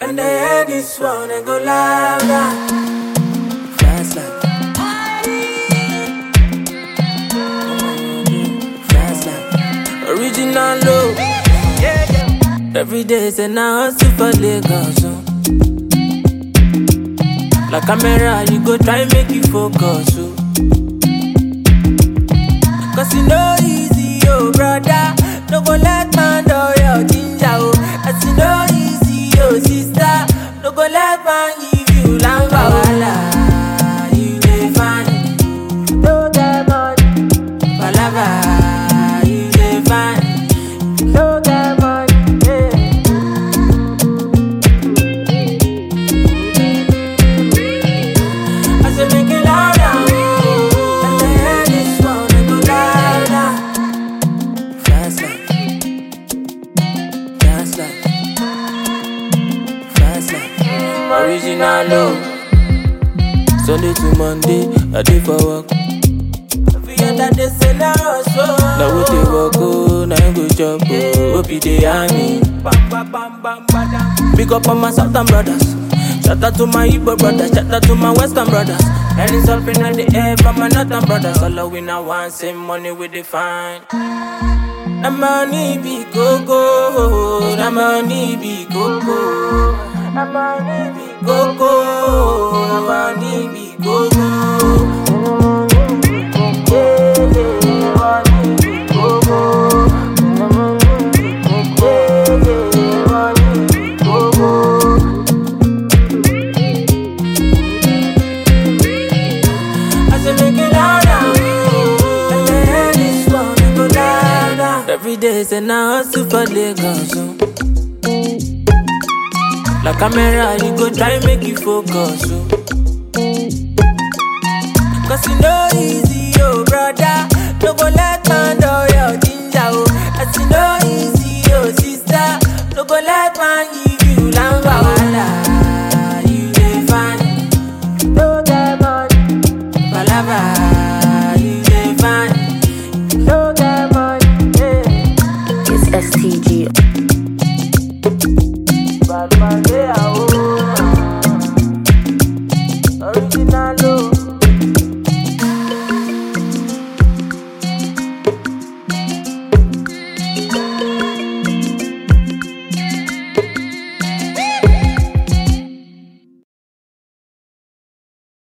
And they hear this one and go louder. Fast life. Fast life. Original low. Every day say now hustle for Lagos. Oh. Like camera, you go try make you focus. Oh. Cause you know easy, oh brother. No go let man do your ginger, oh. As you know easy, oh sister. No go let man give you lamba wala. You dey fine, no get money. Palava, you dey fine, no get money. Yeah. I say make it louder, oh. And the head is one and go louder. Fast life, fast life, fast life. Original low. Sunday to Monday, I dey for work. Every other day say na hustle. Na we dey work oh, na him go chop oh. Hope you dey hear me. Big up on my southern brothers. Shout out to my Igbo brothers, shout out to my western brothers. And it's up in the air from my northern brothers. All of we now want same money we define. Na money be go go, na money be go go, na money be go go, na money be go go. I say make it louder, oh. And the head is one and go louder. Every day say now hustle for Lagos, oh. Like camera, you go try make you focus, oh. Cause you know easy, oh brother. No go let man do your ginger, oh. As you know easy, oh sister. No go let man give you lamba wala. You dey fine, no get money. Palava, you dey fine, no get money. Yeah. It's STG.